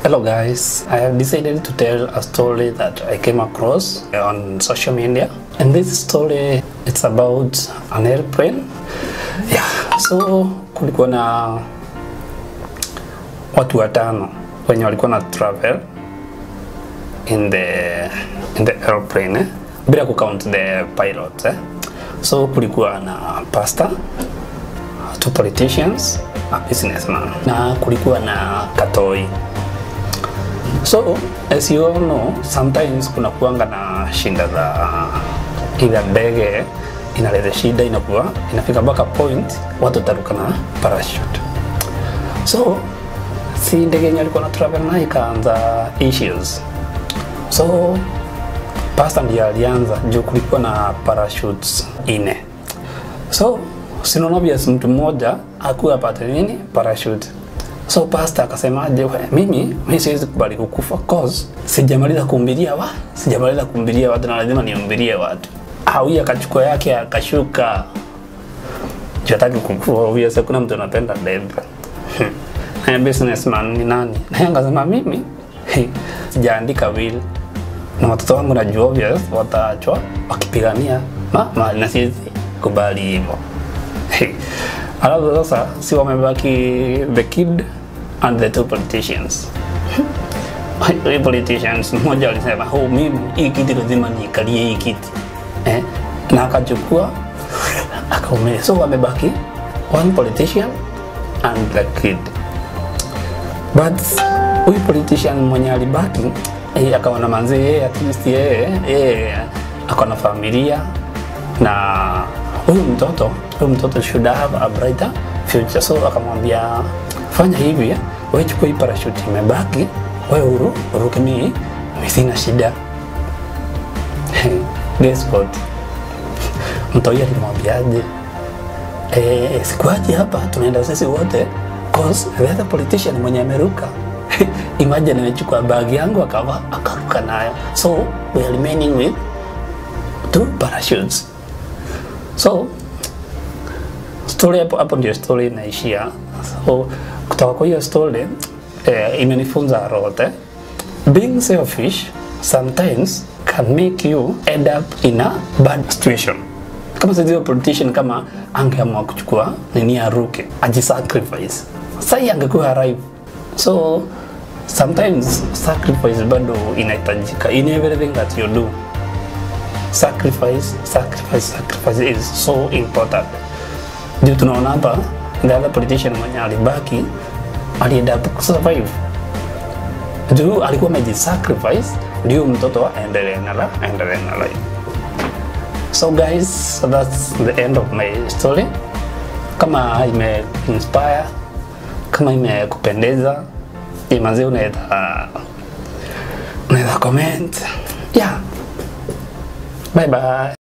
Hello guys, I have decided to tell a story that I came across on social media and this story it's about an airplane. Yeah, so kulikuwa na watu watano wenye walikuwa na travel in the in the airplane eh? bila kucount the pilot eh? So kulikuwa na pastor, two politicians, a businessman na kulikuwa na katoi So, as you all know, sometimes kuna kuanga na shinda za ila ndege inaleta shida, inakuwa inafika mpaka point watu taruka na parachute. So, si ndege yenye alikuwa na travel nayo ikaanza issues. So, pastor ndiye alianza juu kulikuwa na parachutes ine. So, sinaona obvious mtu mmoja akuwa apate nini parachute. So pastor akasemaje, "We, mimi mimi siwezi kubali kukufa cause sijamaliza kuhubiria wa sijamaliza kuhubiria watu na lazima nihubirie watu. Hawi akachukua yake akashuka. Jataki kukufa, obvious kuna mtu anapenda death. Na businessman ni nani? Na yeye akasema mimi he, sijaandika will na watoto wangu najua obvious wataachwa wakipigania mama na siwezi kubali hivyo. Hey. Alafu sasa si wamebaki the kid and the two politicians. Hii politicians mmoja alisema oh, mimi hii kiti lazima niikalie hii kiti eh? na akachukua akaumia. So wamebaki one politician and the kid, but huyu politician mwenye alibaki eh, akaona manzi yeye at least yeye yeye ako na familia na huyu mtoto huyu mtoto should have a brighter future. So akamwambia fanya hivi, wewe chukua hii parachute imebaki, wewe uru uruke, mimi mimi sina shida. Guess what? Mtoi alimwambiaje? Eh, sikuaje hapa, tunaenda sisi wote cause the other politician mwenye ameruka imagine amechukua bag yangu akava akaruka nayo, so we are remaining with two parachutes. So story hapo hapo ndio story inaishia. So kutoka kwa hiyo story eh, imenifunza a lot eh. Being selfish sometimes can make you end up in a bad situation. Kama sisi politician kama angeamua kuchukua nini aruke, ajisacrifice. Sasa angekuwa arrive. So sometimes sacrifice bado inahitajika in everything that you do sacrifice sacrifice sacrifice is so important ndio tunaona hapa the other politician mwenye alibaki alienda survive juu alikuwa amejisacrifice ndio mtoto aendelee na la aendelee na life so guys so that's the end of my story kama ime inspire kama imekupendeza imanzi unaweza unaweza comment yeah Bye bye.